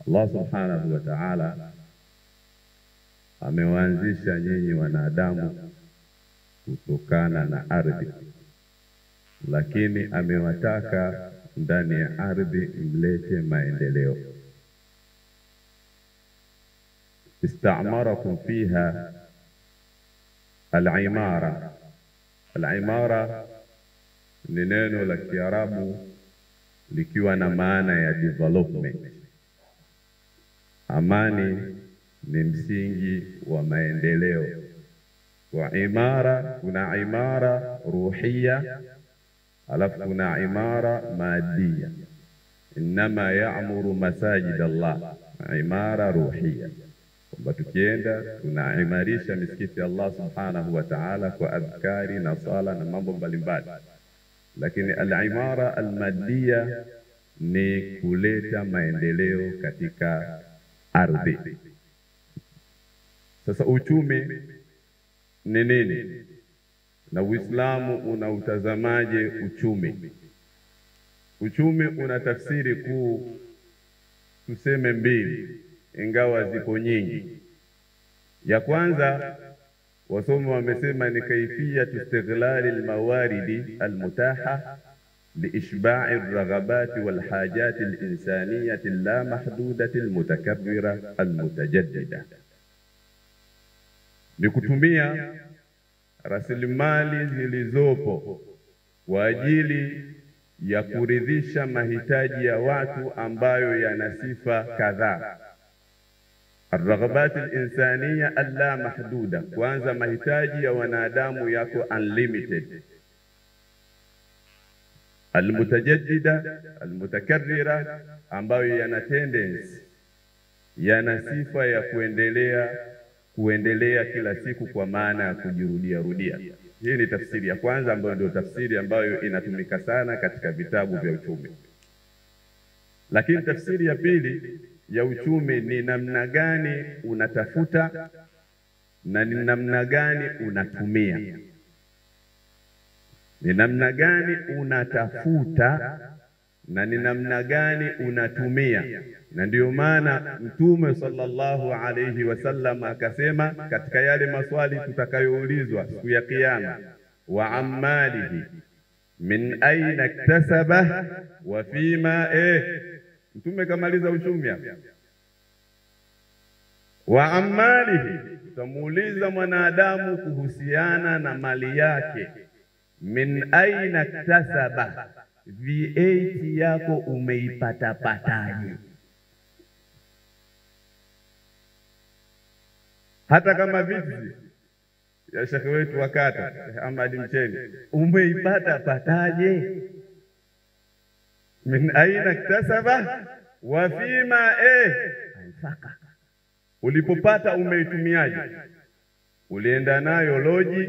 Allah subhanahu wa ta'ala amewaanzisha nyinyi wanadamu kutokana na ardhi, lakini amewataka ndani ya ardhi mlete maendeleo. Istamarakum fiha al-imara. Al-imara ni neno la Kiarabu likiwa na maana ya development. Amani ni msingi wa maendeleo. Kwa imara kuna imara ruhiya, alafu kuna imara madia. Innama ya'muru masajid Allah, imara ruhiya, kwamba tukienda tunaimarisha misikiti ya Allah subhanahu wa ta'ala kwa adhkari na sala na mambo mbalimbali, lakini al-imara al-maddia ni kuleta maendeleo katika ardhi. Sasa uchumi ni nini na Uislamu unautazamaje uchumi? Uchumi una tafsiri kuu tuseme mbili, ingawa zipo nyingi. Ya kwanza wasomi wamesema ni kaifiyatu istighlali almawaridi almutaha liishbai raghabati walhajati alinsaniyati la mahdudati almutakabbira almutajaddida ni kutumia rasilimali zilizopo kwa ajili ya kuridhisha mahitaji ya watu ambayo yana sifa kadhaa. Arraghabati linsaniya alla mahduda, kwanza mahitaji ya wanadamu yako unlimited. Almutajaddida, almutakarrira, ambayo yana tendency, yana sifa ya kuendelea kuendelea kila siku kwa maana ya kujirudia rudia. Hii ni tafsiri ya kwanza ambayo ndio tafsiri ambayo inatumika sana katika vitabu vya uchumi. Lakini tafsiri ya pili ya uchumi ni namna gani unatafuta na ni namna gani unatumia. Ni namna gani unatafuta na ni namna gani unatumia, na ndiyo maana Mtume sallallahu alayhi wasallam akasema katika yale maswali tutakayoulizwa siku ya Kiyama, wa ammalihi min aina iktasaba wa fima eh. Mtume kamaliza uchumi hapa, wa ammalihi, tutamuuliza mwanadamu kuhusiana na mali yake, min aina iktasaba VAT yako umeipatapataje? Hata kama vizi ya shekhe wetu wa kata Ahmad Mcheni, umeipata pataje? min aina iktasaba wa fima eh, anfaka, ulipopata umeitumiaje? Ulienda nayo loji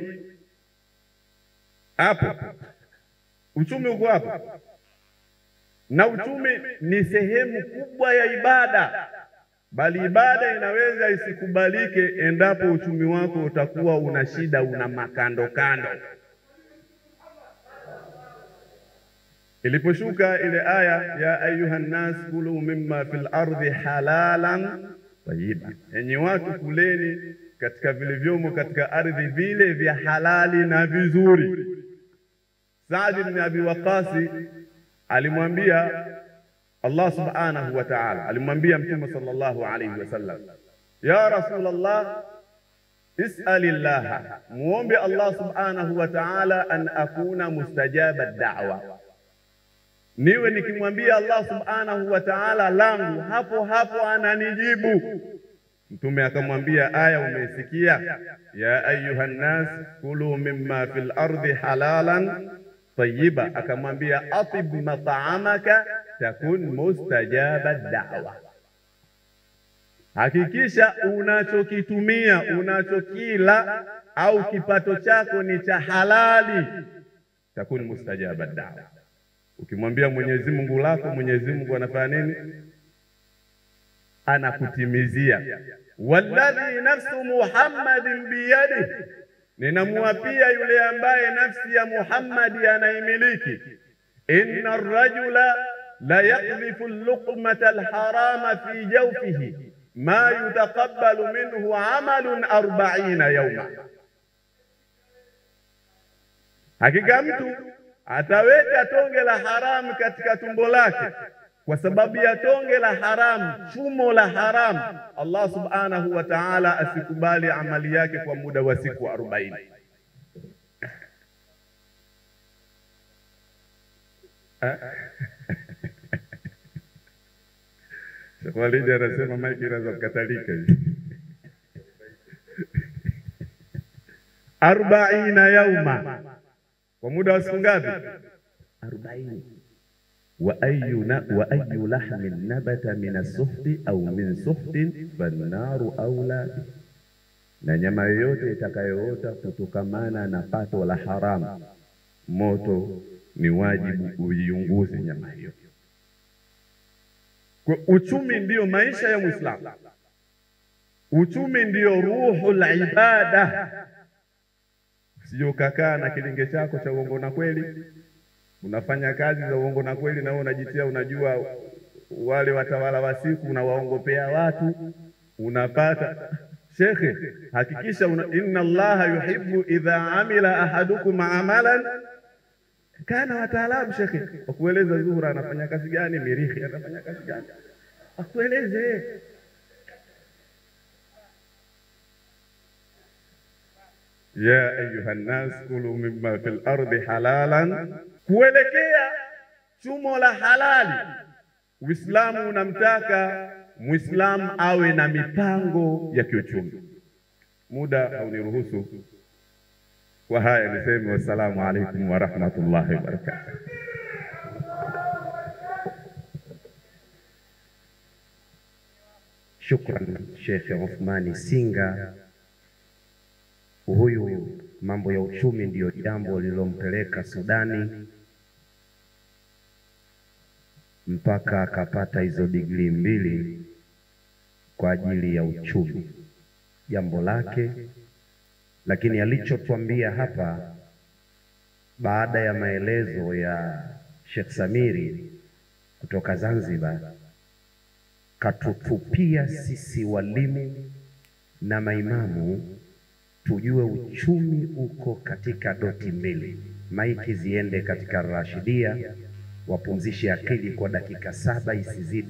hapo Uchumi uko hapo, na uchumi ni sehemu kubwa ya ibada, bali ibada inaweza isikubalike endapo uchumi wako utakuwa una shida, una makando kando. Iliposhuka ile aya ya ayuha nnas kulu mimma fil ardi halalan tayyiba, enyi watu kuleni katika vilivyomo katika ardhi vile vya halali na vizuri. Saad ibn Abi Waqasi alimwambia Allah subhanahu wa ta'ala, alimwambia Mtume sallallahu alayhi wasallam, ya Rasulullah, is'alillaha, muombe Allah subhanahu wa ta'ala an akuna mustajaba da'wa, niwe nikimwambia Allah subhanahu wa ta'ala langu hapo hapo ananijibu. Mtume akamwambia aya umesikia, ya ayuha nnas kulu mimma fil ardi halalan tayyiba, akamwambia atib mat'amaka takun mustajaba da'wa, hakikisha unachokitumia unachokila au kipato chako ni cha halali, takun mustajaba da'wa. Ukimwambia Mwenyezi Mungu lako, Mwenyezi Mungu anafanya nini? Anakutimizia. walladhi nafsu Muhammadin biyadihi, ninamuapia yule ambaye nafsi ya Muhammadi anaimiliki. inna rajula la yaklifu luqmata alharama fi jawfihi ma yutaqabbalu minhu amalun arbaina yauma, hakika mtu ataweka tonge la haramu katika tumbo lake kwa sababu ya tonge la haramu, chumo la haramu, Allah subhanahu wa ta'ala asikubali amali yake kwa muda wa siku arobaini. Sheikh Walidi anasema maiki inaweza kukatalika hivi. arbaina yauma, kwa muda wa siku ngapi? Arobaini. wa ayu wa ayu lahmin nabata min as-suhti au min suhtin fannaru aula na nyama yoyote itakayoota kutokamana na pato la haramu, moto ni wajibu uiunguze nyama hiyo. Kwa uchumi ndiyo maisha ya Muislamu, uchumi ndiyo ruhul ibada. Usije ukakaa na kilinge chako cha uongo na kweli, unafanya kazi za uongo na kweli, na wewe unajitia, unajua wale watawala wa siku, unawaongopea watu, unapata Shekhe, hakikisha una, inna Allaha yuhibbu idha amila ahadukum amalan kana wataalamu. Shekhe, wakueleza Zuhura anafanya kazi gani, Mirihi anafanya kazi gani, akueleze ya ayuha nnas kulu mimma fil ardi halalan, kuelekea chumo la halali. Uislamu unamtaka Muislamu awe na mipango ya kiuchumi. Muda hauniruhusu. Kwa haya niseme wassalamu alaikum wa rahmatullahi wa barakatuh. Shukran Sheikh Uthmani Singa. Huyu mambo ya uchumi ndiyo jambo lililompeleka Sudani mpaka akapata hizo digrii mbili kwa ajili ya uchumi, jambo lake. Lakini alichotuambia hapa baada ya maelezo ya Sheikh Samiri kutoka Zanzibar, katutupia sisi walimu na maimamu tujue uchumi uko katika doti mbili. Maiki ziende katika Rashidia, wapumzishe akili kwa dakika saba isizidi.